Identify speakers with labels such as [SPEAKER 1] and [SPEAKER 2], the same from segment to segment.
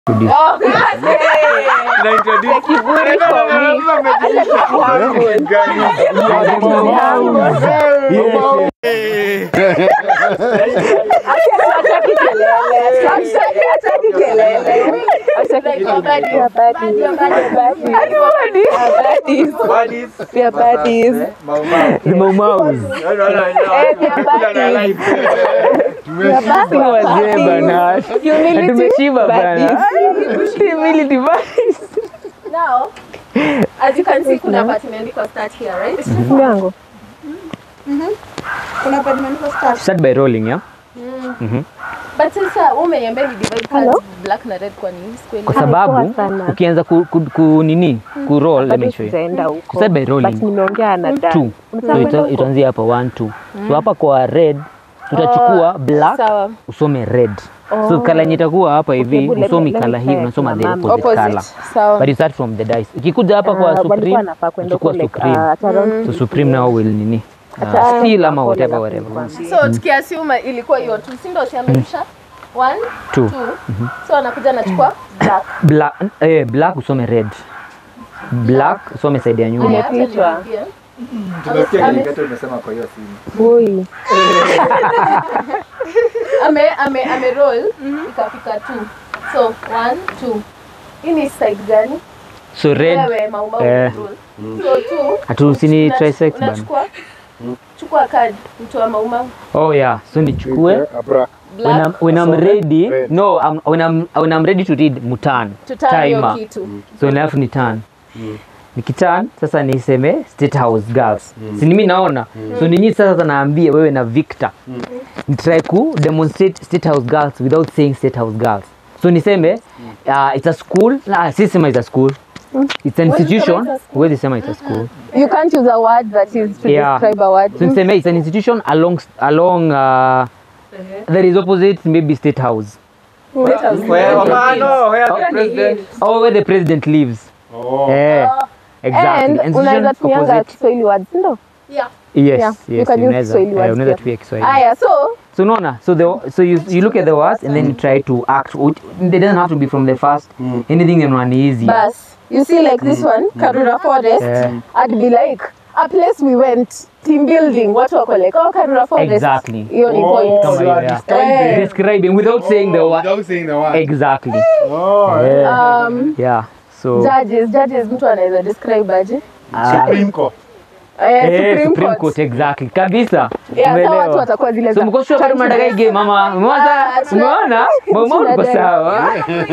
[SPEAKER 1] The Maumaus. Si wazee bana. Tumeshiba bana. Humility buddies.
[SPEAKER 2] Now, as you can see, kuna part imeandikwa start here, right?
[SPEAKER 3] yangu
[SPEAKER 2] Kuna part imeandikwa start.
[SPEAKER 1] Start by rolling, yeah?
[SPEAKER 2] But sasa wewe umeniambia ni divide cards black na red kwa nini? Sikuelewi.
[SPEAKER 1] Kwa sababu
[SPEAKER 3] Haikuwa sana.
[SPEAKER 1] ukianza ku, ku, ku nini ku roll, let me
[SPEAKER 3] bado
[SPEAKER 1] show you.
[SPEAKER 3] sijaenda huko
[SPEAKER 1] Start by rolling.
[SPEAKER 3] but nimeongea na
[SPEAKER 1] Two.
[SPEAKER 3] Dan
[SPEAKER 1] So ita- itaanzia hapa one two. So hapa kwa red utachukua black
[SPEAKER 2] Sawa.
[SPEAKER 1] usome red. So kala yenye itakuwa hapa hivi
[SPEAKER 3] hebu let me-
[SPEAKER 1] usomi
[SPEAKER 3] let me
[SPEAKER 1] kala hii
[SPEAKER 3] check
[SPEAKER 1] unasoma the
[SPEAKER 3] na mama.
[SPEAKER 1] opposite
[SPEAKER 2] Opposite.
[SPEAKER 1] color.
[SPEAKER 2] Sawa.
[SPEAKER 1] But you start from the dice. Ukikuja hapa kwa
[SPEAKER 3] Ah, walikuwa
[SPEAKER 1] supreme
[SPEAKER 3] wanafaa kwenda
[SPEAKER 1] uchukua
[SPEAKER 3] huko like,
[SPEAKER 1] supreme.
[SPEAKER 3] ah, at around
[SPEAKER 1] So supreme now will nini? Uh,
[SPEAKER 3] Acha-
[SPEAKER 1] still ama whatever
[SPEAKER 3] Alafu
[SPEAKER 1] whatever.
[SPEAKER 3] nikwambie.
[SPEAKER 2] So tukiassume ilikuwa hiyo tu, si ndio siameisha? One,
[SPEAKER 1] Two.
[SPEAKER 2] two. So anakuja anachukua black.
[SPEAKER 1] Black, eh, black usome red. Black usome side ya nyuma.
[SPEAKER 2] Haya, acha
[SPEAKER 3] Imepitwa.
[SPEAKER 2] nirudie.
[SPEAKER 4] Tumesikia Kiingereza umesema kwa hiyo simu.
[SPEAKER 3] Ui.
[SPEAKER 2] ame ame ame roll ikafika two. So one, two. Hii ni side gani?
[SPEAKER 1] So red
[SPEAKER 2] Wewe maumau
[SPEAKER 1] Eh.
[SPEAKER 2] roll. So two.
[SPEAKER 1] hatusini
[SPEAKER 2] Unach-
[SPEAKER 1] trisex bana.
[SPEAKER 2] Unachukua chukua card mtu wa maumau.
[SPEAKER 1] Oh yeah, so nichukue
[SPEAKER 4] Abra.
[SPEAKER 1] when I'm, when I'm ready. No, I'm, when I'm when I'm ready to read mutan.
[SPEAKER 2] Tutani hiyo
[SPEAKER 1] Timer.
[SPEAKER 2] kitu.
[SPEAKER 1] So alafu ni turn. Nikiturn sasa niseme State House Girls. Si mimi naona. So ninyi sasa naambia wewe na Victor. Nitry ku demonstrate State House Girls without saying State House Girls. So niseme uh, it's a school. Ah, si sema it's a school. It's an institution. Huwezi sema it's a school.
[SPEAKER 3] You can't use a word that is to
[SPEAKER 1] Yeah.
[SPEAKER 3] describe a word.
[SPEAKER 1] So niseme it's an institution along along uh, there is opposite maybe State House.
[SPEAKER 4] Where, Mama, no, where the president?
[SPEAKER 1] Or where the president lives.
[SPEAKER 4] Oh.
[SPEAKER 1] Eh, exactly.
[SPEAKER 3] And
[SPEAKER 1] Institution
[SPEAKER 3] unaweza tumianga
[SPEAKER 1] opposite.
[SPEAKER 3] Kiswahili words, ndio?
[SPEAKER 2] Yeah.
[SPEAKER 1] Yes,
[SPEAKER 3] Yeah, you
[SPEAKER 1] yes,
[SPEAKER 3] can use
[SPEAKER 1] unaweza.
[SPEAKER 3] Kiswahili
[SPEAKER 1] Eh,
[SPEAKER 3] words
[SPEAKER 1] unaweza
[SPEAKER 3] pia.
[SPEAKER 1] tumia Kiswahili.
[SPEAKER 3] Aya, so
[SPEAKER 1] So unaona, so the so you you look at the words and then you try to act. They doesn't have to be from the first. Anything in one easy.
[SPEAKER 3] bas, you see like this one, Karura Forest,
[SPEAKER 1] Yeah.
[SPEAKER 3] I'd be like a place we went team building, watu wako like, oh, Karura Forest.
[SPEAKER 1] Exactly.
[SPEAKER 3] Hiyo ni
[SPEAKER 4] Oh,
[SPEAKER 3] point.
[SPEAKER 1] Kama
[SPEAKER 4] you
[SPEAKER 1] hiyo,
[SPEAKER 4] are
[SPEAKER 1] yeah.
[SPEAKER 4] describing.
[SPEAKER 1] Describing without saying the word.
[SPEAKER 4] Without saying the word.
[SPEAKER 1] Exactly.
[SPEAKER 4] Oh,
[SPEAKER 1] Yeah.
[SPEAKER 3] Um,
[SPEAKER 1] Yeah. So
[SPEAKER 3] judges, judges mtu anaweza describe aje?
[SPEAKER 1] ah,
[SPEAKER 4] Supreme Court.
[SPEAKER 3] Eh,
[SPEAKER 1] eh,
[SPEAKER 3] Supreme
[SPEAKER 1] Supreme
[SPEAKER 3] Court.
[SPEAKER 1] Court exactly. Kabisa.
[SPEAKER 3] Yeah, sasa watu
[SPEAKER 1] Umeelewa?
[SPEAKER 3] watakuwa zile
[SPEAKER 1] So
[SPEAKER 3] za
[SPEAKER 1] mko sure bado mnataka hii game mama? Umeona?
[SPEAKER 3] Ah, tuna-
[SPEAKER 1] Umeona? Mama uko
[SPEAKER 3] tunadai.
[SPEAKER 1] sawa.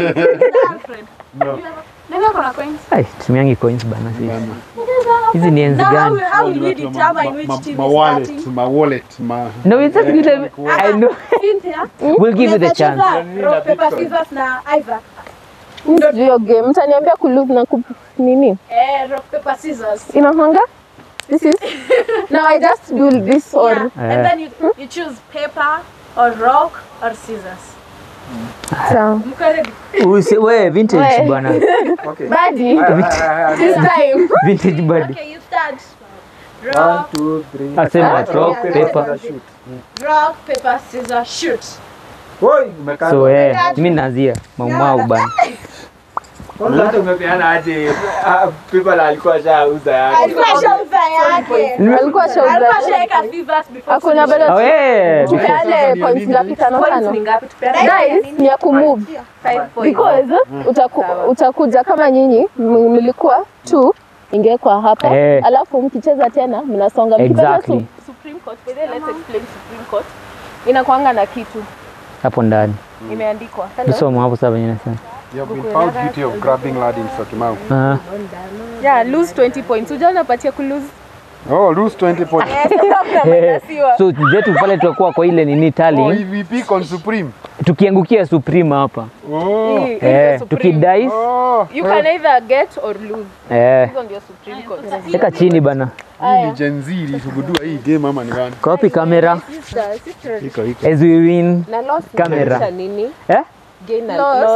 [SPEAKER 4] No.
[SPEAKER 2] Nani ako na coins?
[SPEAKER 1] Ai, tumiangi coins bana sisi. Hizi ni enzi gani?
[SPEAKER 5] How will we determine which team
[SPEAKER 4] My
[SPEAKER 5] is
[SPEAKER 4] wallet,
[SPEAKER 5] starting?
[SPEAKER 4] my wallet, my...
[SPEAKER 1] No, it's just little, I know.
[SPEAKER 5] Cynthia,
[SPEAKER 1] We'll give you the chance.
[SPEAKER 5] unaweza cheza rock, paper, scissors na Isaac.
[SPEAKER 3] Mimi sijui hiyo game. Mtaniambia kulose na ku nini?
[SPEAKER 5] Eh, rock, paper, scissors.
[SPEAKER 3] Inakwanga? This is Now I just do this or
[SPEAKER 5] Yeah.
[SPEAKER 1] Eh.
[SPEAKER 5] And then you, you choose paper or rock or scissors.
[SPEAKER 3] sawa.
[SPEAKER 5] Mko ready?
[SPEAKER 1] Usi, we vintage
[SPEAKER 3] We.
[SPEAKER 1] bwana.
[SPEAKER 4] Okay.
[SPEAKER 3] Buddy, this time.
[SPEAKER 1] Vintage bud.
[SPEAKER 5] Okay, you start.
[SPEAKER 4] One,
[SPEAKER 5] Rock,
[SPEAKER 4] two, three.
[SPEAKER 1] Asema rock, paper.
[SPEAKER 4] shoot.
[SPEAKER 5] rock, paper, scissors, shoot.
[SPEAKER 4] Oi, umekata.
[SPEAKER 1] So eh, mimi naanzia maumau bana.
[SPEAKER 4] Kwanza hata umepeana aje ah, people alikuwa shauza yake.
[SPEAKER 5] Alikuwa shauza yake.
[SPEAKER 3] Alikuwa shauza.
[SPEAKER 5] Alikuwa shaika scissors before
[SPEAKER 3] Hakuna
[SPEAKER 5] finish.
[SPEAKER 3] bado
[SPEAKER 1] Oh eh.
[SPEAKER 3] tupeane points ngapi tano
[SPEAKER 5] Points
[SPEAKER 3] tano?
[SPEAKER 5] ni ngapi? Tupeane
[SPEAKER 3] Guys, ni ya kumove
[SPEAKER 2] Five points.
[SPEAKER 3] because utaku, utakuja kama nyinyi m- mlikuwa two ingewekwa hapa
[SPEAKER 1] Eh.
[SPEAKER 3] alafu mkicheza tena mnasonga mkipata
[SPEAKER 1] Exactly.
[SPEAKER 3] su-
[SPEAKER 2] Supreme Court. By the way, let's explain Supreme Court. Inakuanga na kitu
[SPEAKER 1] Hapo ndani.
[SPEAKER 2] imeandikwa.
[SPEAKER 1] Nisoma hapo sasa venye nasema.
[SPEAKER 4] You have been found guilty of grabbing lad in Syokimau.
[SPEAKER 1] Ah.
[SPEAKER 2] Yeah, lose 20 points. Ujaona patia ku lose.
[SPEAKER 4] Oh, lose 20 points.
[SPEAKER 1] Eh, So zetu pale tutakuwa kwa ile nini
[SPEAKER 4] Oh,
[SPEAKER 1] tally
[SPEAKER 4] EVP on Supreme.
[SPEAKER 1] tukiangukia Supreme hapa.
[SPEAKER 4] Oh.
[SPEAKER 2] Hii- hii ndio
[SPEAKER 1] Eh,
[SPEAKER 2] Supreme.
[SPEAKER 1] tukidice
[SPEAKER 4] Oh.
[SPEAKER 2] You can either get or lose.
[SPEAKER 1] eh
[SPEAKER 2] Hizo ndio Supreme Court.
[SPEAKER 1] weka chini bana.
[SPEAKER 4] Hii ni Gen Z ilisugudua hii game ama ni gani?
[SPEAKER 1] Copy camera
[SPEAKER 4] Iko iko.
[SPEAKER 1] as we win.
[SPEAKER 3] na loss
[SPEAKER 1] Camera.
[SPEAKER 3] inamaanisha nini?
[SPEAKER 1] Eh?
[SPEAKER 3] Gain na
[SPEAKER 2] Loss.
[SPEAKER 3] loss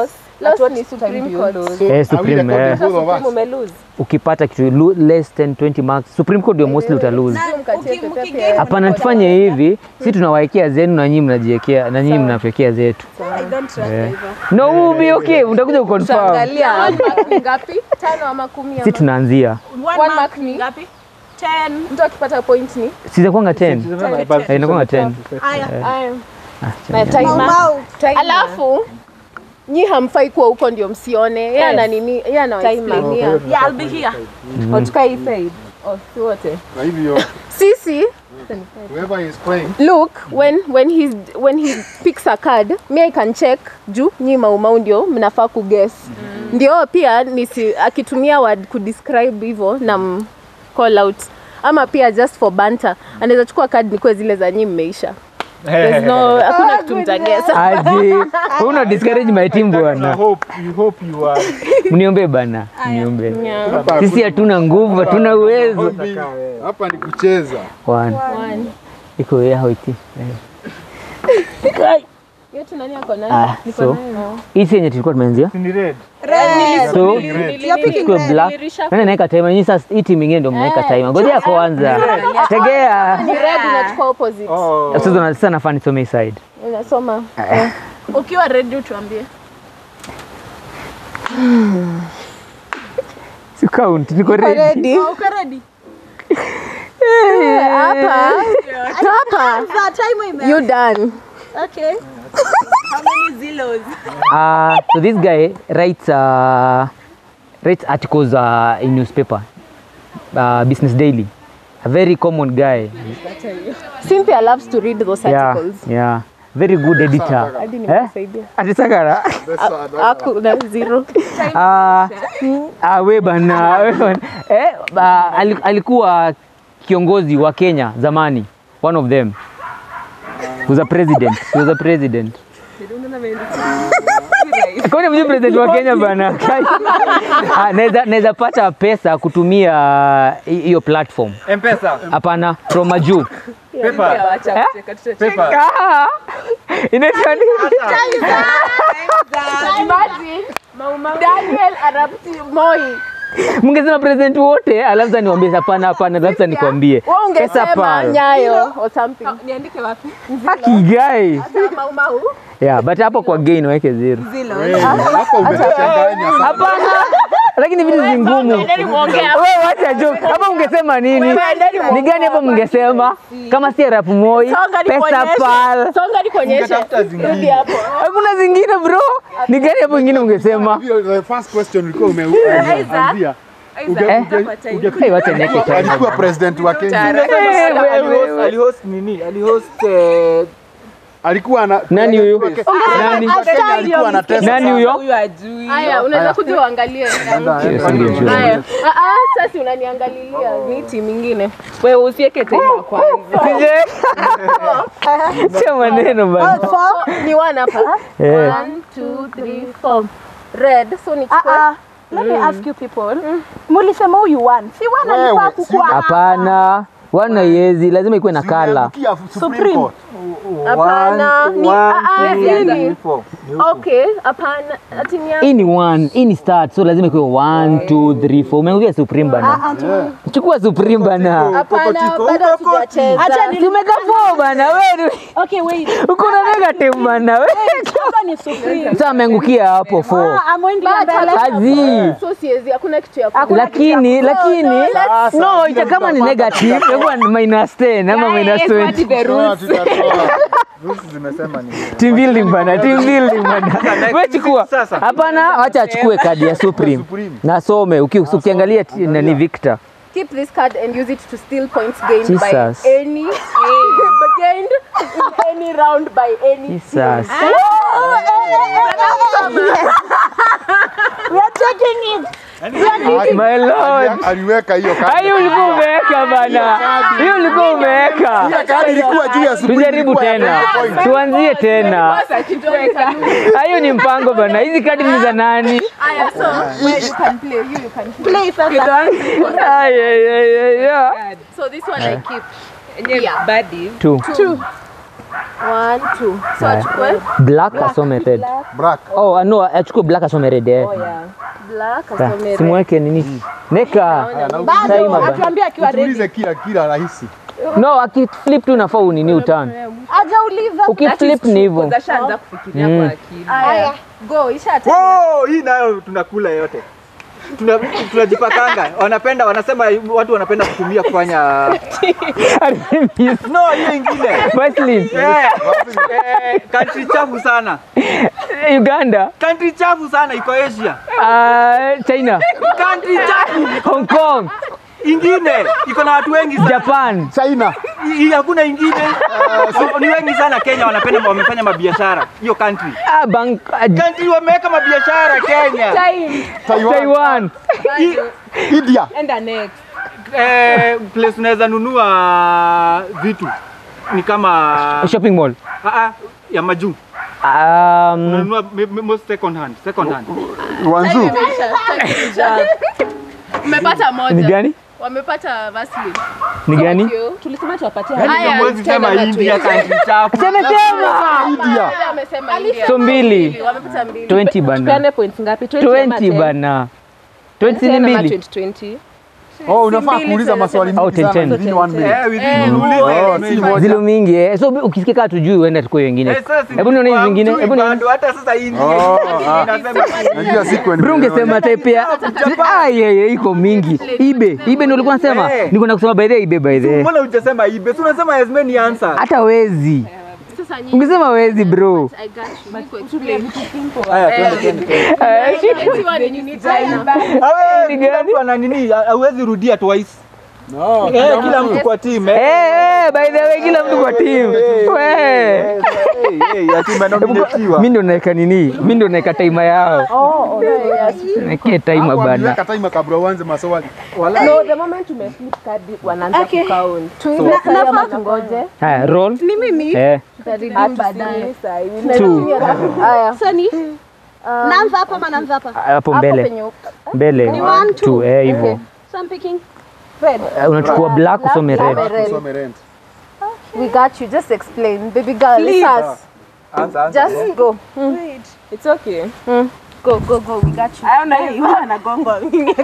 [SPEAKER 3] Lost
[SPEAKER 5] what
[SPEAKER 3] ni
[SPEAKER 5] time
[SPEAKER 3] Supreme
[SPEAKER 5] do you
[SPEAKER 3] Court.
[SPEAKER 5] lose?
[SPEAKER 1] Eh,
[SPEAKER 6] are we
[SPEAKER 1] Supreme,
[SPEAKER 6] recording
[SPEAKER 1] eh.
[SPEAKER 6] both of us?
[SPEAKER 5] Mumelose.
[SPEAKER 1] ukipata kitu lu- less than 20 marks supreme court ndio mostly utalose
[SPEAKER 5] Na
[SPEAKER 3] mkatie
[SPEAKER 5] uki-
[SPEAKER 3] pepe
[SPEAKER 5] uki-
[SPEAKER 3] pia.
[SPEAKER 1] hapana tufanye hivi si tunawaekea zenu na nyinyi mnajiekea na nyinyi mnatuwekea zetu
[SPEAKER 5] I don't trust
[SPEAKER 1] Eh.
[SPEAKER 5] hivyo.
[SPEAKER 1] no will be okay utakuja kuconfirm
[SPEAKER 5] Tutaangalia.
[SPEAKER 3] One mark ni ngapi? Tano ama kumi
[SPEAKER 1] si
[SPEAKER 3] ama?
[SPEAKER 1] tunaanzia
[SPEAKER 5] One
[SPEAKER 3] One
[SPEAKER 5] mark
[SPEAKER 3] mark ni?
[SPEAKER 5] ngapi? 10.
[SPEAKER 3] Mtu akipata point ni?
[SPEAKER 1] sizakwanga 10 Eh, inakwanga 10
[SPEAKER 5] Aya.
[SPEAKER 3] Aya.
[SPEAKER 1] Ah,
[SPEAKER 3] Na timer.
[SPEAKER 5] Mau. Timer.
[SPEAKER 3] Alafu nyi hamfai kuwa huko ndio msione. Yeye ana nini? Yeye anawaexplainia.
[SPEAKER 5] Yeah, I'll be here. Watuka hii side.
[SPEAKER 3] Oh, si wote.
[SPEAKER 6] Kwa hivyo
[SPEAKER 3] Sisi
[SPEAKER 6] whoever is playing
[SPEAKER 3] look when when he's when he picks a card me I can check juu nyi maumau ndio mnafaa kuguess ndio pia nisi akitumia word kudescribe hivyo na m- call out ama pia just for banter anaweza chukua card nikuwe zile za nyi mmeisha There's no hakuna kitu mtagesa
[SPEAKER 1] aje una discourage my team
[SPEAKER 4] I
[SPEAKER 1] bwana
[SPEAKER 4] hope, you hope you are.
[SPEAKER 1] mniombe bana mniombe
[SPEAKER 6] hapa
[SPEAKER 1] sisi hatuna nguvu hatuna uwezo
[SPEAKER 6] holding, hapa ni kucheza.
[SPEAKER 1] One. iko yao iti
[SPEAKER 3] yetu nani ako nayo
[SPEAKER 1] ah, so hisi yenye tulikuwa tumeanzia
[SPEAKER 4] Ni red.
[SPEAKER 1] so
[SPEAKER 3] Nili-
[SPEAKER 1] tukiwe black nani naweka timer nyinyi sasa hii team ingine ndio mnaweka timer ngojea kwanza tegea
[SPEAKER 3] ni red unachukua opposite
[SPEAKER 4] Oh.
[SPEAKER 1] sasa na- sasa nafaa nisome hii side
[SPEAKER 3] unasoma
[SPEAKER 5] Ukiwa ready utuambie.
[SPEAKER 1] si count niko ready
[SPEAKER 5] Oh, uko ready?
[SPEAKER 3] hapa hapa
[SPEAKER 5] That time ime-
[SPEAKER 3] you done
[SPEAKER 5] Okay. How many zeros?
[SPEAKER 1] uh, so this guy writes uh, writes articles uh, in newspaper uh, business daily a very common guy
[SPEAKER 3] Cynthia loves to read those
[SPEAKER 1] yeah
[SPEAKER 3] articles
[SPEAKER 1] yeah very good editor
[SPEAKER 3] hadi
[SPEAKER 1] eh
[SPEAKER 3] nimesaidia
[SPEAKER 1] atisakara
[SPEAKER 6] That's sad.
[SPEAKER 3] aku na zero
[SPEAKER 1] Ah, ah, we bana we bana. eh, ah, ali- alikuwa kiongozi wa Kenya zamani one of them was a president he was a president kwani mjui president wa Kenya bana Kai. Ah, naweza naweza pata pesa kutumia hi- hiyo platform
[SPEAKER 4] M-Pesa.
[SPEAKER 1] hapana from majuu
[SPEAKER 4] Paper. Paper.
[SPEAKER 1] Ah, inaitwa nini?
[SPEAKER 3] imagine Daniel Arap Moi
[SPEAKER 1] mngesema president wote alafu sasa niwaambie hapana hapana alafu sasa nikwambie
[SPEAKER 3] wewe
[SPEAKER 1] pesa
[SPEAKER 3] ungesema
[SPEAKER 1] pal
[SPEAKER 3] Nyayo or something
[SPEAKER 5] Niandike wapi?
[SPEAKER 1] kigai
[SPEAKER 3] Mau Mau
[SPEAKER 1] yeah but hapo kwa gain waweke zero
[SPEAKER 6] Wewe, Hapa umechanganya sana.
[SPEAKER 1] hapana lakini vitu zingumu wewe wacha joke hapa ungesema nini ni gani hapo mngesema kama si rap moi
[SPEAKER 3] Songa
[SPEAKER 1] pesa
[SPEAKER 3] nikuonyeshe.
[SPEAKER 1] pal
[SPEAKER 3] songa nikuonyeshe
[SPEAKER 4] Ungetafuta zingine.
[SPEAKER 3] Rudi hapo
[SPEAKER 1] hakuna zingine bro ni gani hapo ingine ungesema
[SPEAKER 6] Hiyo, the first question ulikuwa umeanzia.
[SPEAKER 1] eh hey, wacha niweke time
[SPEAKER 6] Alikuwa president wa Kenya.
[SPEAKER 1] Eh, wewe,
[SPEAKER 4] Alihost-
[SPEAKER 1] wewe.
[SPEAKER 4] alihost nini? Alihost eh,
[SPEAKER 6] Alikuwa ana
[SPEAKER 1] nani huyo nani
[SPEAKER 6] Kenya alikuwa anatesa
[SPEAKER 1] nani
[SPEAKER 6] sana.
[SPEAKER 1] huyo
[SPEAKER 3] haya unaweza kuja uangalie
[SPEAKER 1] Singejua.
[SPEAKER 3] haya ah ah sasa unaniangalilia ni timu nyingine wewe usiweke tena kwanza
[SPEAKER 1] Sije- sio maneno bana
[SPEAKER 3] ni one hapa
[SPEAKER 1] Eh.
[SPEAKER 3] one two three four red so ni chukua
[SPEAKER 5] Let me ask you people. Mulisema huyu one. Si one
[SPEAKER 6] Wewe,
[SPEAKER 5] alikuwa
[SPEAKER 6] si-
[SPEAKER 5] kukua.
[SPEAKER 1] hapana wana yezi lazima ikuwe na kala
[SPEAKER 6] Umeangukia Supreme Court.
[SPEAKER 3] hapana ni
[SPEAKER 4] one,
[SPEAKER 3] ah ah
[SPEAKER 4] two,
[SPEAKER 3] yani
[SPEAKER 4] three, four. Ni huko.
[SPEAKER 3] okay hapana ati ni
[SPEAKER 1] hii ni one hii ni start so lazima ikuwe one two three four umeangukia supreme bana chukua supreme bana
[SPEAKER 3] hapana
[SPEAKER 4] Chiko,
[SPEAKER 3] bado
[SPEAKER 4] huko koti.
[SPEAKER 3] hatujacheza
[SPEAKER 5] Acha ni
[SPEAKER 1] tumeka four bana wewe
[SPEAKER 5] Okay, wait.
[SPEAKER 1] uko na negative bana wewe
[SPEAKER 5] Hapa ni Supreme.
[SPEAKER 1] sasa ameangukia hapo four
[SPEAKER 5] Ah, amwendi
[SPEAKER 3] But
[SPEAKER 5] mbele.
[SPEAKER 1] azi
[SPEAKER 3] so siwezi hakuna kitu ya ku-
[SPEAKER 1] lakini lakini
[SPEAKER 6] Sasa,
[SPEAKER 1] no
[SPEAKER 6] vile
[SPEAKER 1] ita kama ni
[SPEAKER 6] mtapata
[SPEAKER 1] negative itakuwa ni minus 10 ama minus 20
[SPEAKER 6] Tutoa, tutatoa.
[SPEAKER 4] Rules zimesema ni
[SPEAKER 1] team building bana team building bana wewe chukua
[SPEAKER 4] Sasa.
[SPEAKER 1] hapana acha achukue kadi ya supreme
[SPEAKER 6] Supreme.
[SPEAKER 1] na some uki- ukiangalia ti- nani Victor
[SPEAKER 3] keep this card and use it to steal points gained
[SPEAKER 1] Jesus.
[SPEAKER 3] by any gained in any round by any
[SPEAKER 1] Jesus
[SPEAKER 5] We are taking it.
[SPEAKER 1] my lord
[SPEAKER 6] Ali- Aliweka hiyo kadi.
[SPEAKER 1] hiyo ulikuwa umeweka bana hiyo ulikuwa umeweka
[SPEAKER 6] Hiyo kadi ilikuwa juu ya Supreme.
[SPEAKER 1] tujaribu
[SPEAKER 6] ilikuwa ya
[SPEAKER 1] tena
[SPEAKER 6] point.
[SPEAKER 1] tuanzie tena hiyo ni mpango bana hizi kadi ni za nani
[SPEAKER 3] Aya, so where you can play, you, you can play.
[SPEAKER 5] Play sasa.
[SPEAKER 1] Ay, ay, ay, ay, ay.
[SPEAKER 3] So this one I keep. Yeah.
[SPEAKER 1] Two.
[SPEAKER 3] One, two. So
[SPEAKER 1] Haya.
[SPEAKER 3] achukue
[SPEAKER 1] black asome red
[SPEAKER 6] Black.
[SPEAKER 1] oh uh, no achukue black asome red eh.
[SPEAKER 3] black,
[SPEAKER 1] Ka-
[SPEAKER 3] asome red.
[SPEAKER 1] simweke nini neka Time
[SPEAKER 5] Bado
[SPEAKER 1] baba.
[SPEAKER 5] atuambie akiwa ready.
[SPEAKER 6] Tuulize kila kila rahisi.
[SPEAKER 1] no akiflip tu nafaa unini utani
[SPEAKER 5] Hajauliza.
[SPEAKER 1] ukiflip ni hivyo
[SPEAKER 7] Ashaanza kufikiria
[SPEAKER 1] Mm.
[SPEAKER 7] kwa akili.
[SPEAKER 5] Aya, go, isha
[SPEAKER 4] Oh, hii nayo tunakula yote. Tuna- tunajipakanga wanapenda wanasema watu wanapenda kutumia kufanya no hiyo ingine
[SPEAKER 1] Vaseline.
[SPEAKER 4] Eh, eh, country chafu sana
[SPEAKER 1] uganda
[SPEAKER 4] country chafu sana iko asia
[SPEAKER 1] uh, china
[SPEAKER 4] country chafu
[SPEAKER 1] hong kong
[SPEAKER 4] ingine iko na watu wengi sana
[SPEAKER 1] japan
[SPEAKER 6] China.
[SPEAKER 4] Hii hakuna ingine so, ni wengi sana kenya wanapenda wamefanya mabiashara hiyo country
[SPEAKER 1] ah, bank, uh,
[SPEAKER 4] country wameweka mabiashara kenya
[SPEAKER 6] Taiwan.
[SPEAKER 1] taiwan
[SPEAKER 4] Hii-
[SPEAKER 6] India.
[SPEAKER 7] Enda next.
[SPEAKER 4] eh, place unaweza nunua vitu ni kama
[SPEAKER 1] shopping mall
[SPEAKER 4] ah, ah, ya majuu
[SPEAKER 1] um,
[SPEAKER 4] unanunua me- me- most second hand second hand
[SPEAKER 6] Wanzu.
[SPEAKER 2] Umepata
[SPEAKER 1] ni
[SPEAKER 2] moja.
[SPEAKER 1] gani
[SPEAKER 2] Wamepata Vaseline.
[SPEAKER 1] ni gani
[SPEAKER 7] Tulisema tuwapatie
[SPEAKER 2] Haya,
[SPEAKER 4] Mwezi sema
[SPEAKER 2] tena na
[SPEAKER 4] India country chafu
[SPEAKER 6] India.
[SPEAKER 2] Yule amesema India.
[SPEAKER 1] so mbili
[SPEAKER 2] Wamepata mbili.
[SPEAKER 1] 20 bana
[SPEAKER 7] tupeane points ngapi 20 ama
[SPEAKER 1] 20
[SPEAKER 7] 10?
[SPEAKER 1] bana 20 ni
[SPEAKER 7] 10 ama
[SPEAKER 1] mbili
[SPEAKER 7] 20 20
[SPEAKER 6] Oh, unafaa kuuliza maswali
[SPEAKER 1] Au
[SPEAKER 6] mingi sana.
[SPEAKER 1] 10.
[SPEAKER 6] Within one minute.
[SPEAKER 4] Eh, within uulize.
[SPEAKER 6] Oh, si moja.
[SPEAKER 1] zilo mingi eh. so ukisikia kaa tujui uenda tukue wengine
[SPEAKER 4] Eh, sasa si
[SPEAKER 1] hebu nione hizi
[SPEAKER 4] kwa
[SPEAKER 1] zingine
[SPEAKER 4] mtu
[SPEAKER 1] hebu nione
[SPEAKER 4] bado, hata sasa hii ndio
[SPEAKER 6] Oh, ah.
[SPEAKER 4] inasema
[SPEAKER 6] Najua siku
[SPEAKER 1] bro ungesema type ya ah yeah, yeah, iko mingi ibe ibe ndio ulikuwa unasema
[SPEAKER 4] Eh.
[SPEAKER 1] niko na kusema by the way, ibe by the way.
[SPEAKER 4] mbona hujasema ibe si unasema as many answers
[SPEAKER 1] hata wezi
[SPEAKER 2] Sasa nyinyi.
[SPEAKER 1] ungesema wezi bro
[SPEAKER 2] I got you. Niko explain.
[SPEAKER 4] haya twende twende
[SPEAKER 2] Eti wa nini ni China.
[SPEAKER 4] Awe,
[SPEAKER 1] Ni
[SPEAKER 4] kila
[SPEAKER 1] gani?
[SPEAKER 4] mtu ana nini hauwezi rudia twice
[SPEAKER 6] No,
[SPEAKER 4] eh kila mtu kwa team eh
[SPEAKER 1] Eh, eh, by the way kila mtu kwa team we
[SPEAKER 4] Eh, hey, hey, ati umenominatiwa.
[SPEAKER 1] mi ndo naeka nini mi ndo naeka taima yao nakie taima bana
[SPEAKER 6] Weka timer kabla uanze maswali.
[SPEAKER 7] no the moment umeflip card wanaanza
[SPEAKER 5] Okay.
[SPEAKER 7] kucount
[SPEAKER 5] nafaa
[SPEAKER 7] tungoje
[SPEAKER 1] haya roll
[SPEAKER 5] ni mimi
[SPEAKER 1] eh
[SPEAKER 7] baadaye
[SPEAKER 1] two
[SPEAKER 7] haya
[SPEAKER 5] so ni naanza hapa ama naanza hapa
[SPEAKER 1] hapo mbele mbele
[SPEAKER 5] one, two.
[SPEAKER 1] two eh hivyo
[SPEAKER 5] so I'm picking
[SPEAKER 1] Eh, unachukua black usome red
[SPEAKER 6] Usome rent.
[SPEAKER 3] We got you. Just explain. Baby girl,
[SPEAKER 5] Please.
[SPEAKER 3] us.
[SPEAKER 4] Anza, anza.
[SPEAKER 3] Just go.
[SPEAKER 7] it's okay
[SPEAKER 3] Go, go, go. We got you.
[SPEAKER 5] Aona hii anagonga.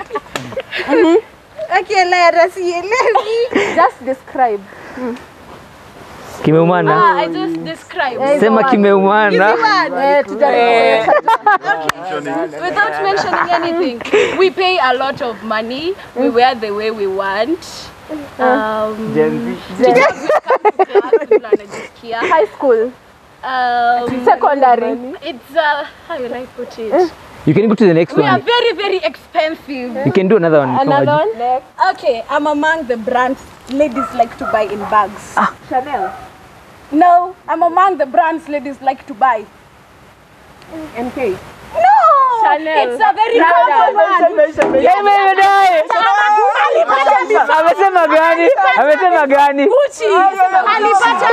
[SPEAKER 5] Akielera sielewi.
[SPEAKER 3] Just describe.
[SPEAKER 1] kimeumana
[SPEAKER 2] Ah, I just described.
[SPEAKER 1] sema kimeumana
[SPEAKER 3] Eh, tuta-
[SPEAKER 2] Without mentioning anything, we pay a lot of money. We wear the way we want. Um,
[SPEAKER 4] Gen Z.
[SPEAKER 2] class, tunajisikia.
[SPEAKER 3] High school.
[SPEAKER 2] Um,
[SPEAKER 3] Secondary.
[SPEAKER 2] it's uh, how will I put it?
[SPEAKER 1] you can go to the next
[SPEAKER 2] We are
[SPEAKER 1] one
[SPEAKER 2] very very expensive.
[SPEAKER 1] you can do another one kama
[SPEAKER 3] Another
[SPEAKER 1] ju-
[SPEAKER 3] one.
[SPEAKER 5] Okay, I'm among the brands ladies like to buy in bags. Chanel. No, I'm among the brands ladies like to buy.
[SPEAKER 7] MK
[SPEAKER 5] No,
[SPEAKER 2] Chanel.
[SPEAKER 5] it's a very common one.
[SPEAKER 1] Yeah, baby, die. amesema gani amesema gani
[SPEAKER 5] Gucci. Alipata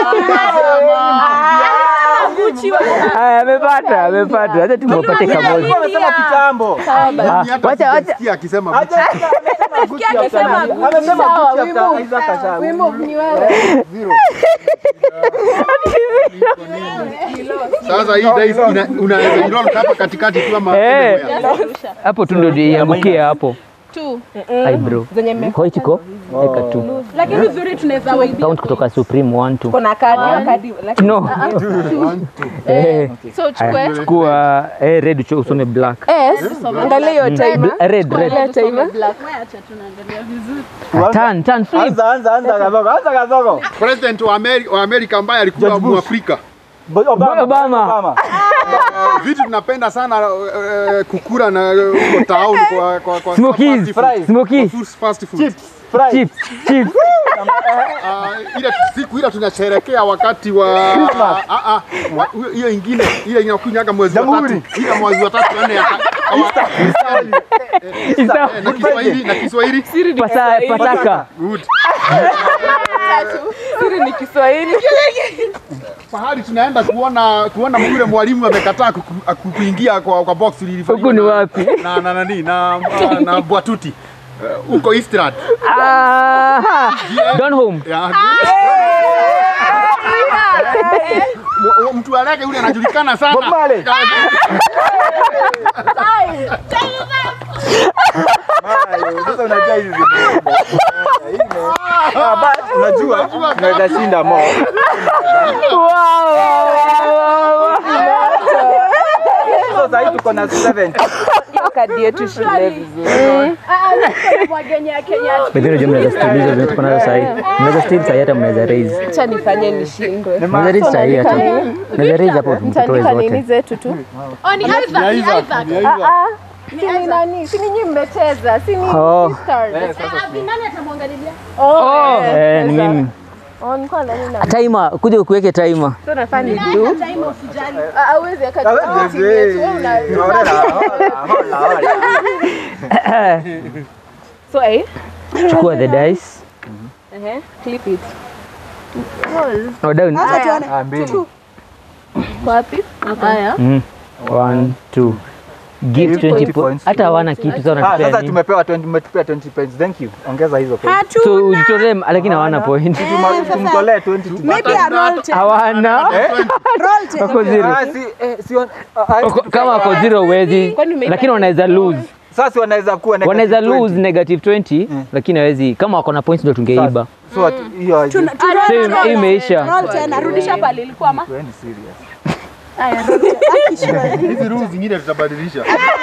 [SPEAKER 5] Gucci wa
[SPEAKER 1] Haya, amepata amepata acha tumwapate kamoja
[SPEAKER 4] Alikuwa amesema kitambo.
[SPEAKER 6] Mimi hata
[SPEAKER 1] wacha- wacha-
[SPEAKER 6] sijasikia akisema
[SPEAKER 4] Acha- amesema Gucci after nini? Amesema Gucci after Isaac Ashawi.
[SPEAKER 6] zero. Sasa hii dice ina- unaweza iroll hapa katikati tu ama
[SPEAKER 1] Eh.
[SPEAKER 6] anywhere.
[SPEAKER 1] hapo tu ndo iangukie hapo
[SPEAKER 2] Two.
[SPEAKER 1] ai bro hoitiko eka tu
[SPEAKER 5] lakini uzuri tunaweza waidia.
[SPEAKER 1] count kutoka supreme one two
[SPEAKER 7] kuna kadi kadi lakini
[SPEAKER 1] no
[SPEAKER 6] One, two.
[SPEAKER 1] eh
[SPEAKER 2] So chukue.
[SPEAKER 1] chukua eh red ucho- usome black
[SPEAKER 3] Yes. Angalia hiyo timer.
[SPEAKER 1] Bla- red red
[SPEAKER 3] timer.
[SPEAKER 1] turn turn flip
[SPEAKER 4] Anza, anza, anza kadogo, anza kadogo.
[SPEAKER 6] President wa Ameri- wa Amerika ambaye alikuwa
[SPEAKER 4] George Bush.
[SPEAKER 6] Mwafrika.
[SPEAKER 4] Obama.
[SPEAKER 1] Obama.
[SPEAKER 6] Uh, vitu tunapenda sana uh, kukura na uh, huko town kwa kwa kwa
[SPEAKER 1] smokies
[SPEAKER 6] fast food.
[SPEAKER 1] smokies
[SPEAKER 6] Kwa food- fast food.
[SPEAKER 4] Chips, fries.
[SPEAKER 1] chips chips
[SPEAKER 6] Uh, ile siku ile tunasherekea wakati wa
[SPEAKER 4] Christmas.
[SPEAKER 6] ah, ah, wa- hiyo- hiyo ingine ile inakunyaga mwezi wa
[SPEAKER 4] Jamhuri.
[SPEAKER 6] tatu ile mwezi wa tatu nne ya
[SPEAKER 1] Isa-
[SPEAKER 6] na Kiswahili na Kiswahili
[SPEAKER 1] pasa pasaka
[SPEAKER 6] good
[SPEAKER 7] siri ni Kiswahili
[SPEAKER 6] fahari tunaenda kuona kuona yule mwalimu amekataa kuku- ku- kuingia kwa, kwa box lilifanywa
[SPEAKER 1] Huku ni
[SPEAKER 6] na-
[SPEAKER 1] wapi?
[SPEAKER 6] na na nani na na, na Bwatuti Eh, huko Eastland
[SPEAKER 1] Aha. Don home
[SPEAKER 6] yeah, good. Wa- wa- Mtu wa rege yule anajulikana sana.
[SPEAKER 4] Bob Marley. Mayo, Sasa unajua hizi zimeenda. Eh, ine. Ah, but unajua unaweza shinda mo. So sasa tuko na 7.
[SPEAKER 7] kadi yetu shule vizuri.
[SPEAKER 2] Mwagenya Kenya.
[SPEAKER 1] Lakini unajua mnaweza still hizo zenye tuko nazo sahi. Mnaweza still sahi hata mnaweza raise.
[SPEAKER 7] Acha nifanye nishindwe.
[SPEAKER 1] Mnaweza raise sahi hata. Mnaweza raise hapo mtoe
[SPEAKER 3] Mtaandika nini
[SPEAKER 1] zote.
[SPEAKER 3] zetu tu?
[SPEAKER 2] Oh, ni Isaac,
[SPEAKER 6] Ni
[SPEAKER 2] ni
[SPEAKER 6] Isaac,
[SPEAKER 2] Isaac.
[SPEAKER 6] ni Isaac.
[SPEAKER 3] Si ni nani? Si ni nyinyi mmecheza? Si ni
[SPEAKER 1] Oh.
[SPEAKER 3] sisters?
[SPEAKER 2] Nani atamwangalilia?
[SPEAKER 3] Oh,
[SPEAKER 1] Eh, ni mimi.
[SPEAKER 3] oh, nilikuwa nani na
[SPEAKER 1] Timer, kuja ukuweke timer.
[SPEAKER 3] so nafaa ni do.
[SPEAKER 2] Time usijali.
[SPEAKER 3] Ah, hauwezi weka tu
[SPEAKER 4] Hawezi,
[SPEAKER 3] chini yetu. Wewe una
[SPEAKER 4] Hola, hola, hola, hola.
[SPEAKER 3] so eh
[SPEAKER 1] Chukua the dice.
[SPEAKER 3] eh clip it.
[SPEAKER 1] No, down.
[SPEAKER 4] Ah, mbili.
[SPEAKER 3] Wapi? Haya.
[SPEAKER 1] Mm. One, two. Give 20
[SPEAKER 4] points.
[SPEAKER 1] points. Hata hawana kitu sasa
[SPEAKER 4] Ah,
[SPEAKER 1] wanatupea
[SPEAKER 4] sasa
[SPEAKER 1] nini?
[SPEAKER 4] tumepewa 20 tumetupea 20 points. Thank you. Ongeza hizo points.
[SPEAKER 1] So ujitolee lakini hawana point.
[SPEAKER 4] Tuma- Tumtolee 20 tu.
[SPEAKER 5] Maybe a roll ten.
[SPEAKER 1] Hawana.
[SPEAKER 5] Roll ten.
[SPEAKER 1] Wako zero.
[SPEAKER 4] Ah, si eh, si on- ah, ah,
[SPEAKER 1] Wako- Kama wako zero huwezi. Lakini wanaweza lose.
[SPEAKER 4] sasa wanaweza kuwa negative
[SPEAKER 1] Wanaweza
[SPEAKER 4] 20.
[SPEAKER 1] lose negative 20 lakini hawezi kama wako na points ndio tungeiba.
[SPEAKER 4] So ati- hiyo haiji-
[SPEAKER 5] Tuna- tuna-
[SPEAKER 1] So
[SPEAKER 5] roll
[SPEAKER 1] hii imeisha.
[SPEAKER 5] Roll ten. Arudisha pale ilikuwa ma.
[SPEAKER 4] Wewe ni serious.
[SPEAKER 6] Hizi rules zingine tutabadilisha.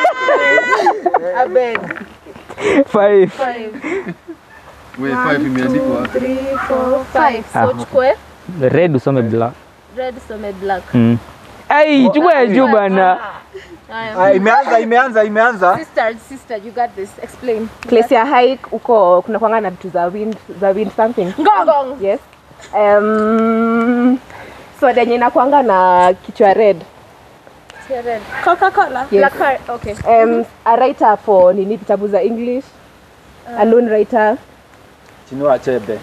[SPEAKER 3] Abeg.
[SPEAKER 1] Five.
[SPEAKER 6] Wewe five imeandikwa.
[SPEAKER 3] 3 4 5.
[SPEAKER 1] Ah.
[SPEAKER 3] So chukue
[SPEAKER 1] Red usome black.
[SPEAKER 3] red some black.
[SPEAKER 1] Mm. Ai, chukua ya juu bana.
[SPEAKER 4] Ah, imeanza imeanza imeanza.
[SPEAKER 3] Sister, sister, you got this. Explain.
[SPEAKER 7] Place ya hike uko kuna kwanga na vitu za wind za wind something.
[SPEAKER 3] Ngong.
[SPEAKER 7] Yes. Um, so denye inakwanga na kichwa red.
[SPEAKER 3] Red.
[SPEAKER 5] Coca-Cola.
[SPEAKER 7] Yes.
[SPEAKER 3] Black card. Okay.
[SPEAKER 7] Um, a writer for nini vitabu za English. A lone writer.
[SPEAKER 4] Chinua Achebe.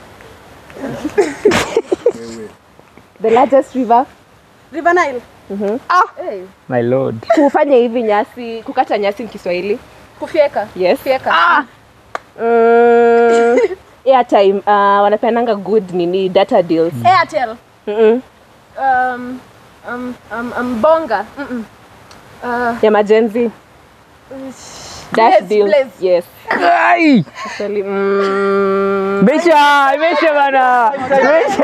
[SPEAKER 7] The largest river.
[SPEAKER 5] River Nile.
[SPEAKER 3] Hey.
[SPEAKER 1] My lord.
[SPEAKER 7] Kufanya hivi nyasi, kukata nyasi ni Kiswahili.
[SPEAKER 3] Kufyeka.
[SPEAKER 7] Yes.
[SPEAKER 3] Fyeka.
[SPEAKER 7] Mm, airtime uh, wanapeananga good nini data deals.
[SPEAKER 5] Airtel.
[SPEAKER 7] Mm-mm.
[SPEAKER 3] Um, um, um, um, bonga. Mm-mm. Uh,
[SPEAKER 7] Ya majenzi. Dash
[SPEAKER 3] Blaze,
[SPEAKER 7] deals.
[SPEAKER 3] Blaze.
[SPEAKER 7] Yes.
[SPEAKER 1] Ai!
[SPEAKER 7] Actually, mm,
[SPEAKER 1] Meisha, imeisha bana. Imeisha.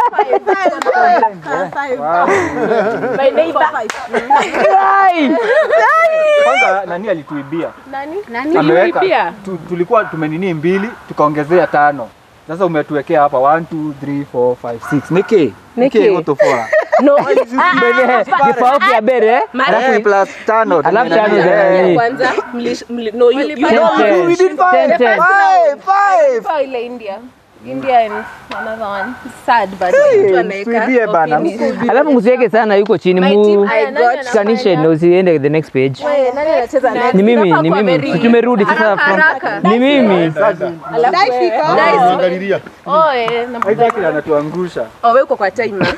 [SPEAKER 3] my neighbor.
[SPEAKER 1] Ai!
[SPEAKER 4] Kwanza nani alituibia?
[SPEAKER 3] Nani?
[SPEAKER 4] Ameweka.
[SPEAKER 7] Pia.
[SPEAKER 4] Tu, tulikuwa tumenini mbili tukaongezea tano. Sasa umetuwekea hapa 1 2 3 4 5 6. Niki.
[SPEAKER 7] Niki.
[SPEAKER 4] utofora.
[SPEAKER 7] No.
[SPEAKER 1] Mbele kifaa ya bere.
[SPEAKER 4] Eh, plus tano.
[SPEAKER 1] Alafu tano za
[SPEAKER 4] Eh.
[SPEAKER 1] nani?
[SPEAKER 7] Kwanza mli, mli, no, you, you
[SPEAKER 1] Ten,
[SPEAKER 7] know,
[SPEAKER 1] ten.
[SPEAKER 4] we did five.
[SPEAKER 1] Ten, ten.
[SPEAKER 4] Five, five.
[SPEAKER 3] Kwa ile India. India and another one. Sad but
[SPEAKER 7] mtu
[SPEAKER 4] Hey,
[SPEAKER 7] anaweka
[SPEAKER 4] Tuibie bana.
[SPEAKER 7] opinion.
[SPEAKER 4] msibie.
[SPEAKER 1] Alafu msiweke sana yuko chini
[SPEAKER 3] My
[SPEAKER 1] mu
[SPEAKER 3] team, aya, nani
[SPEAKER 7] got
[SPEAKER 1] shikanishe
[SPEAKER 3] anafanya?
[SPEAKER 1] na usiende the next page.
[SPEAKER 3] Wewe, nani anacheza next?
[SPEAKER 1] Ni mimi,
[SPEAKER 3] Inafaa
[SPEAKER 1] ni
[SPEAKER 3] kuwa
[SPEAKER 1] mimi.
[SPEAKER 3] very-
[SPEAKER 1] Si tumerudi sasa
[SPEAKER 3] haraka,
[SPEAKER 1] from-
[SPEAKER 3] haraka.
[SPEAKER 1] Ni mimi.
[SPEAKER 7] Alafu wewe-
[SPEAKER 6] Angalilia.
[SPEAKER 3] Oh, eh, na
[SPEAKER 4] Isaac anatuangusha.
[SPEAKER 7] Oh, wewe uko kwa timer.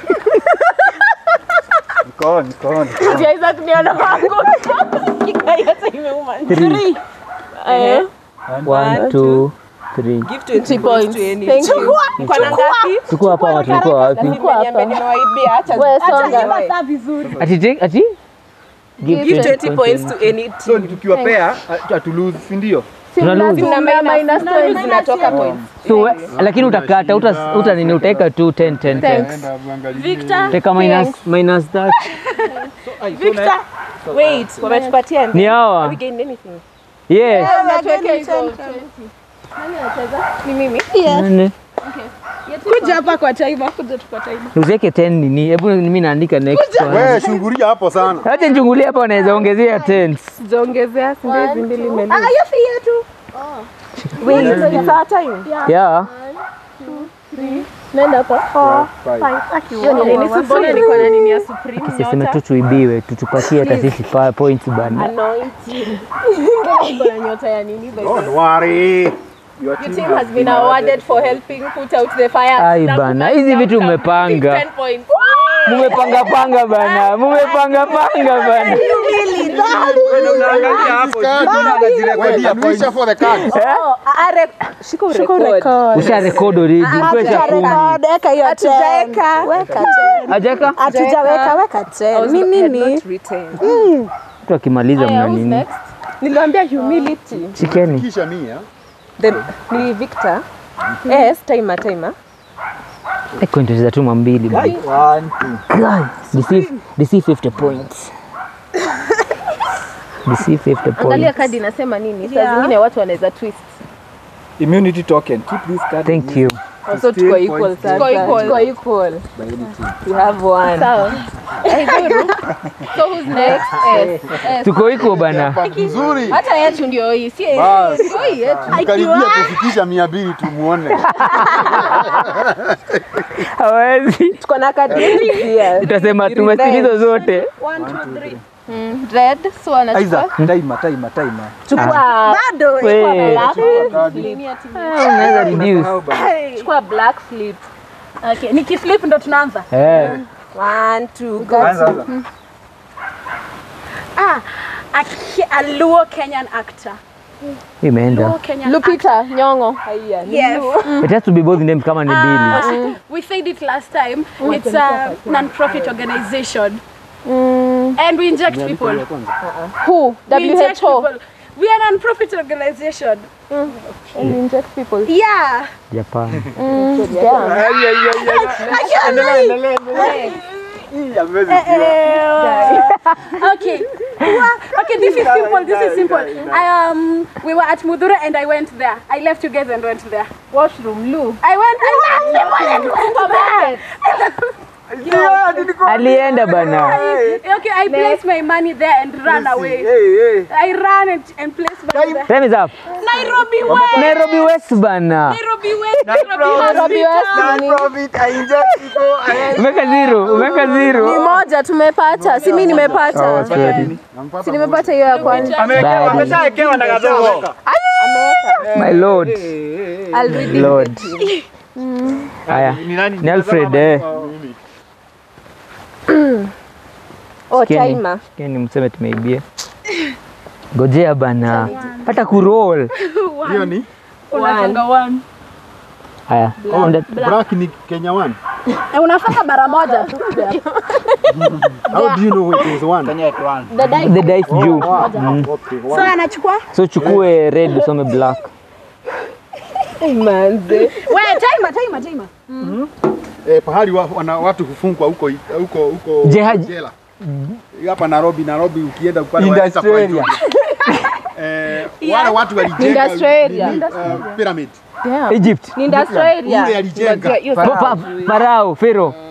[SPEAKER 4] Niko on, niko on.
[SPEAKER 3] Ndio Isaac ndio anaanguka. Yote imeuma.
[SPEAKER 1] Three.
[SPEAKER 7] Eh,
[SPEAKER 1] One, two, three.
[SPEAKER 7] give 20
[SPEAKER 3] points.
[SPEAKER 7] to any
[SPEAKER 3] Thank
[SPEAKER 7] team.
[SPEAKER 3] you.
[SPEAKER 7] Mko na ngapi?
[SPEAKER 1] Tuko hapa watu tulikuwa wapi?
[SPEAKER 7] Nimeniambia nimewaibia acha
[SPEAKER 3] Wewe songa.
[SPEAKER 5] Sasa vizuri.
[SPEAKER 1] Ati take- ati
[SPEAKER 7] give 20 points to any
[SPEAKER 4] So
[SPEAKER 7] team.
[SPEAKER 4] tukiwapea hatulose, si ndio?
[SPEAKER 1] Tuna lose.
[SPEAKER 7] Kuna minus points zinatoka points.
[SPEAKER 1] So we- lakini utakata uta uta nini utaweka tu 10 10 10.
[SPEAKER 6] Enda uangalie.
[SPEAKER 5] Victor.
[SPEAKER 1] Teka minus minus that.
[SPEAKER 5] Victor.
[SPEAKER 7] Wait, wametupatia
[SPEAKER 1] Ni hawa.
[SPEAKER 7] we gained anything.
[SPEAKER 1] Yes.
[SPEAKER 3] Unatuwekea hizo 20. Nani anacheza? Ni mimi.
[SPEAKER 1] Nane.
[SPEAKER 5] Kuja hapa kwa timer. Kuja tu kwa timer.
[SPEAKER 1] Usiweke 10 nini? Hebu mimi naandika next one.
[SPEAKER 6] Wewe shungulia hapo sana.
[SPEAKER 1] Acha nichungulie hapa wanaweza ongezea 10.
[SPEAKER 7] Sijaongezea si ndio hizi mbili mbele.
[SPEAKER 5] Ah, hiyo si yetu.
[SPEAKER 7] Wait, it's our time.
[SPEAKER 1] Yeah.
[SPEAKER 3] Nenda hapa.
[SPEAKER 7] Hiyo ni nini? Mbona niko na nini ya Supreme
[SPEAKER 1] Siseme
[SPEAKER 7] nyota?
[SPEAKER 1] tu tuibiwe, tutupatie hata sisi pa- points bana.
[SPEAKER 7] Anointing.
[SPEAKER 3] Iko na nyota ya nini? by the way?
[SPEAKER 6] Don't worry.
[SPEAKER 4] Your
[SPEAKER 7] Your team has been awarded for helping put out the fire.
[SPEAKER 1] Ai bana, hizi vitu umepanga.
[SPEAKER 7] 10 points.
[SPEAKER 1] mumepanga panga bana mumepanga panga bana
[SPEAKER 4] Wewe unaangalia hapo, mbona anajirekodia
[SPEAKER 6] Wait, for the cards.
[SPEAKER 7] Shika urekodi.
[SPEAKER 1] usha record already kwesha kumi
[SPEAKER 5] Eka hiyo tena. Weka tena.
[SPEAKER 1] ajaka
[SPEAKER 5] Hatujaweka weka tena. Ni nini?
[SPEAKER 1] mtu akimaliza
[SPEAKER 3] Aya,
[SPEAKER 1] mna
[SPEAKER 3] who's
[SPEAKER 1] nini
[SPEAKER 3] next?
[SPEAKER 7] Niliwaambia humility.
[SPEAKER 1] shikeni
[SPEAKER 6] Kisha mia.
[SPEAKER 7] Then ni Victor. Yes, timer timer.
[SPEAKER 1] kuendeleza tu mambili bana.
[SPEAKER 4] One, two.
[SPEAKER 1] DC DC 50 points DC 50
[SPEAKER 3] Angalia
[SPEAKER 1] points
[SPEAKER 3] kadi inasema nini? Saa zingine watu wanaweza twist.
[SPEAKER 4] Immunity token. Keep this card.
[SPEAKER 1] thank you
[SPEAKER 7] Also tuko equal sasa.
[SPEAKER 3] Tuko equal.
[SPEAKER 7] Tuko equal. We have one.
[SPEAKER 3] Sawa. Haidhuru. So who's next? S. S.
[SPEAKER 1] tuko iko bana
[SPEAKER 6] Nzuri.
[SPEAKER 3] Hata yetu ndio hii, si
[SPEAKER 6] Bas.
[SPEAKER 3] ndio hii yetu.
[SPEAKER 6] Karibia kufikisha mia mbili tumuone.
[SPEAKER 1] hawezi
[SPEAKER 7] Tuko na kadi yetu pia.
[SPEAKER 1] tutasema tumesikiliza zote
[SPEAKER 3] Mm, Red. So anachukua.
[SPEAKER 4] Isaac, timer, timer, timer.
[SPEAKER 7] Chukua
[SPEAKER 5] Bado.
[SPEAKER 1] We,
[SPEAKER 3] Black.
[SPEAKER 1] unaweza reduce
[SPEAKER 4] How bad?
[SPEAKER 7] chukua black flip.
[SPEAKER 5] Okay, nikiflip ndo tunaanza.
[SPEAKER 1] eh
[SPEAKER 7] One, two, go.
[SPEAKER 4] Anza, anza.
[SPEAKER 5] Ah, a, Ke- a Luo Kenyan actor.
[SPEAKER 1] imeenda
[SPEAKER 5] Luo Kenyan
[SPEAKER 3] Lupita Nyong'o.
[SPEAKER 7] Haya. ni
[SPEAKER 5] Yes.
[SPEAKER 7] blue.
[SPEAKER 1] it has to be both names kama ni mbili
[SPEAKER 5] Uh, we said it last time. It's a non-profit organization,
[SPEAKER 3] Mm,
[SPEAKER 5] and we inject people.
[SPEAKER 3] who?
[SPEAKER 5] We inject
[SPEAKER 3] WHO.
[SPEAKER 5] people. We are a non-profit organization.
[SPEAKER 3] And we inject people.
[SPEAKER 5] Yeah.
[SPEAKER 1] Japan
[SPEAKER 3] Mm, yeah.
[SPEAKER 4] Ay, ay, ay, ay. Endelea, endelea, endelea. Hii hamwezi jua.
[SPEAKER 5] okay. Wa- okay, this is simple. This is simple. I um, we were at Mudura and I went there. I left you guys and went there.
[SPEAKER 3] Washroom, Lu.
[SPEAKER 5] I went. I left people and went there.
[SPEAKER 4] Yeah, nilikuwa-
[SPEAKER 1] alienda bana
[SPEAKER 5] Okay, I placed my money there and ran away.
[SPEAKER 4] Hey, hey.
[SPEAKER 5] I ran and, and placed money there.
[SPEAKER 1] time is up
[SPEAKER 5] Nairobi West.
[SPEAKER 1] Nairobi West bana
[SPEAKER 5] Nairobi West.
[SPEAKER 3] Nairobi West ni-
[SPEAKER 4] Non-profit, I inject people, I-
[SPEAKER 1] umeka zero umeka
[SPEAKER 3] ni
[SPEAKER 1] zero
[SPEAKER 3] moja tumepata, si mimi nimepata.
[SPEAKER 1] Oh, sorry.
[SPEAKER 3] Si nimepata hiyo ya kwanza.
[SPEAKER 4] Amewekewa-
[SPEAKER 1] Bad.
[SPEAKER 4] ameshawekewa na gadogo.
[SPEAKER 1] my lord
[SPEAKER 3] I'll read it.
[SPEAKER 1] lord haya
[SPEAKER 4] Ni nani?
[SPEAKER 1] ni Alfred eh
[SPEAKER 7] Oh,
[SPEAKER 1] Sikieni.
[SPEAKER 7] timer.
[SPEAKER 1] Sikieni mseme tumeibia gojea bana hata kuroll
[SPEAKER 6] Hiyo ni
[SPEAKER 5] Unatanga one.
[SPEAKER 1] haya on the-
[SPEAKER 6] black ni Kenya one.
[SPEAKER 5] Eh, unafanya mara moja tu.
[SPEAKER 6] How do you know it is one?
[SPEAKER 4] Kenya at one.
[SPEAKER 1] the dice juu
[SPEAKER 6] Okay,
[SPEAKER 5] So
[SPEAKER 6] one.
[SPEAKER 5] anachukua.
[SPEAKER 1] so chukue red usome black
[SPEAKER 7] Manze.
[SPEAKER 5] We, timer, timer, timer.
[SPEAKER 6] Eh, pahali wa, wana, watu hufungwa huko huko huko
[SPEAKER 1] Jeha-
[SPEAKER 6] jela. Hapa Nairobi, Nairobi ukienda pale
[SPEAKER 4] Industrial
[SPEAKER 6] wanaweza kuwaita. Eh, wale watu walijenga
[SPEAKER 3] Industrial
[SPEAKER 6] nini,
[SPEAKER 3] area.
[SPEAKER 6] uh, pyramid.
[SPEAKER 3] Yeah.
[SPEAKER 1] Egypt
[SPEAKER 3] Ni industrial area.
[SPEAKER 6] Ule alijenga.
[SPEAKER 3] Ngoja, hiyo
[SPEAKER 1] Pa- pa- Farao Pharaoh